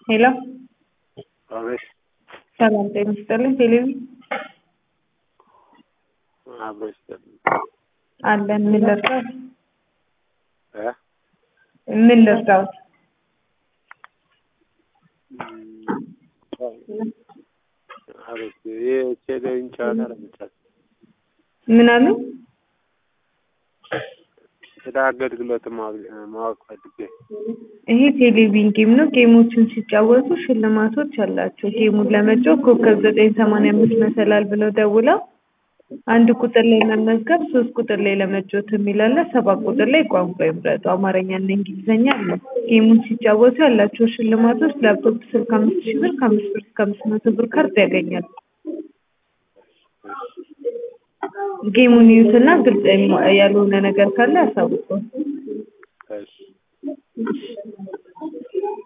ሄሎ አቤት ሰላም ጤና ይስጥልኝ። ቴሌቪዥን አብሮ ይስጥልኝ አለን። ምን ልርዳዎት? እ ምን ልርዳዎት? አቤት የቴሌቪዥን ጨዋታ ለመጫወት ምን አሉ? ስለ አገልግሎት ማወቅ ፈልጌ ይሄ ቴሌቪዥን ጌም ነው። ጌሞችን ሲጫወቱ ሽልማቶች አላቸው። ጌሙን ለመጫወት ኮከብ ዘጠኝ ሰማንያ አምስት መሰላል ብለው ደውለው አንድ ቁጥር ላይ መመዝገብ፣ ሶስት ቁጥር ላይ ለመጫወት የሚል አለ። ሰባት ቁጥር ላይ ቋንቋ ይምረጡ፣ አማርኛና እንግሊዝኛ አለ። ጌሙን ሲጫወቱ ያላቸው ሽልማቶች ላፕቶፕ ስልክ ከአምስት ሺህ ብር ከአምስት ብር እስከ አምስት መቶ ብር ካርድ ያገኛሉ። ጌሙን ይዩትና ግልጽ ያልሆነ ነገር ካለ ያሳውቁ። እሺ